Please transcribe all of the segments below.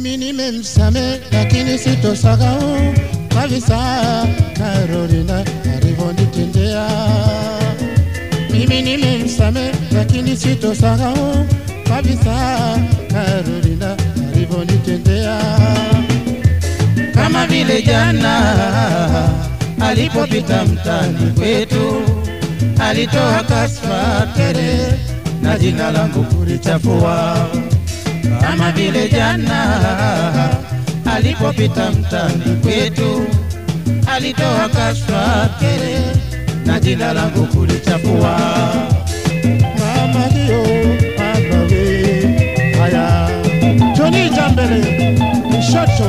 Mimi nimemsame lakini sitosahau kabisa Carolina alivyonitendea. Mimi nimemsame lakini sitosahau kabisa Carolina alivyonitendea. kama vile jana alipopita mtani kwetu, alitoa kasfa tere na jina langu kulichafua. Kama vile jana alipopita mtani kwetu, alitoa kasfa tere na jina langu kulichafua. Mama ndio mama we, haya Joni Jambele Mshoto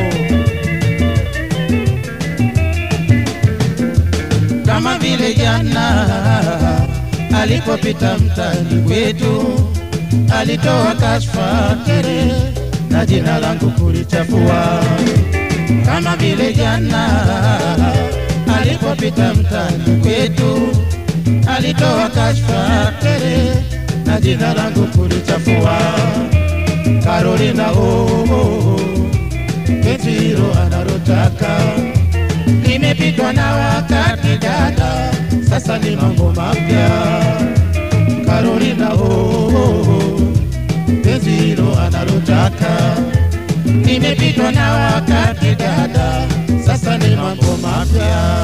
kama vile jana alipopita mtani kwetu, alitoa kashfa tere na jina langu kulichafua. Kama vile jana alipopita mtani kwetu, alitoa kashfa tere na jina langu kulichafua. Carolina oh, oh, oh, penzi hilo analotaka limepitwa na wakati dada, sasa ni mambo mapya. Carolina oh, oh, oh, penzi hilo analotaka limepitwa na wakati dada, sasa ni mambo mapya.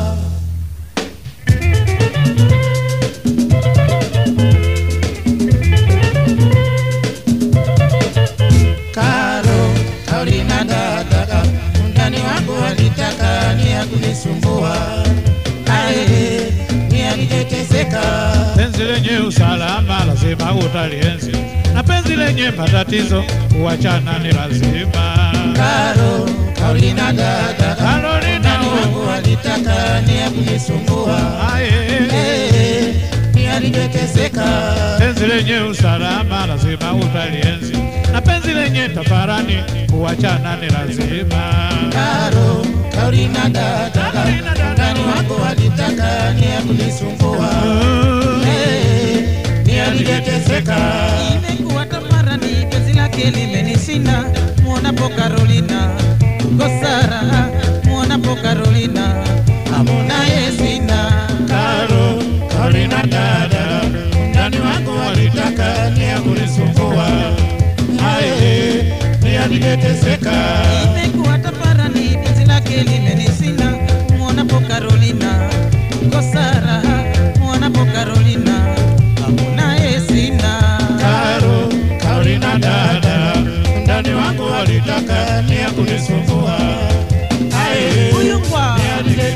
Karo, Carolina dada, undani wangu alitaka ni ya kunisumbua, ae, ni alijeteseka Penzi lenye usalama lazima utalienzi, na penzi lenye matatizo kuachana ni lazima. Karo, Carolina dada, Carolina, undani wangu alitaka ni ya kunisumbua, Aye, ae, ni alijeteseka penzi lenye usalama lazima utalienzi, na penzi lenye tafarani kuachana ni lazima. Karo, Carolina dada, Carolina dada. undani wangu alitaka ni ya kunisumbua, ae, ni alijeteseka imekuwa tamarani, penzi lake limenishinda. Mwonapo Carolina kosara, mwonapo Carolina amonaye sina. Karo, Carolina dada, ndani wako walitaka ni ya kunisumbua. Aye, ni alijeteseka. Imekuwa tamarani, penzi lake limenishinda. Mwonapo Carolina kosara, mwonapo Carolina amonaye sina. Karo, Carolina dada, ndani wako walitaka ni ya kunisumbua. Aye, Huyu kwa ni alijeteseka.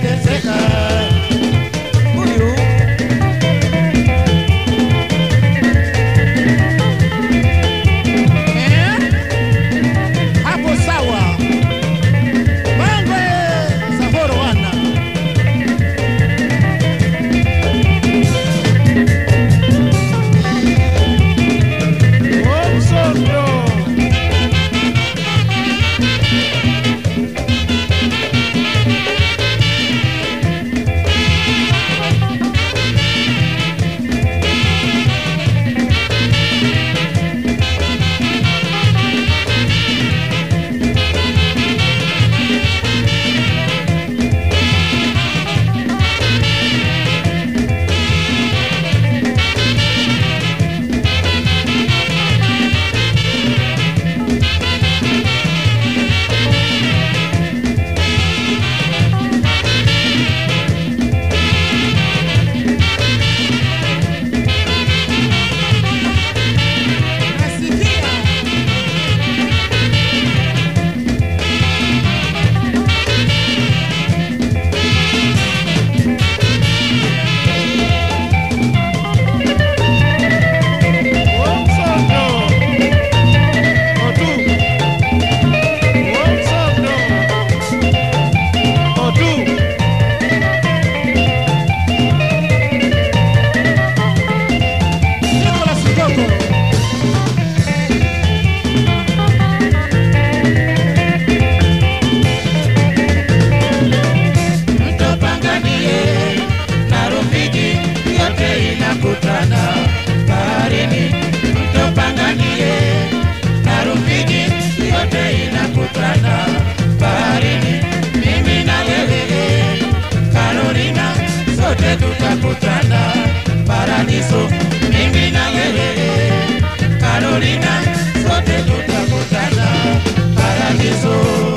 sote tutakutana paradiso, mimi na wewe Carolina, sote tutakutana paradiso.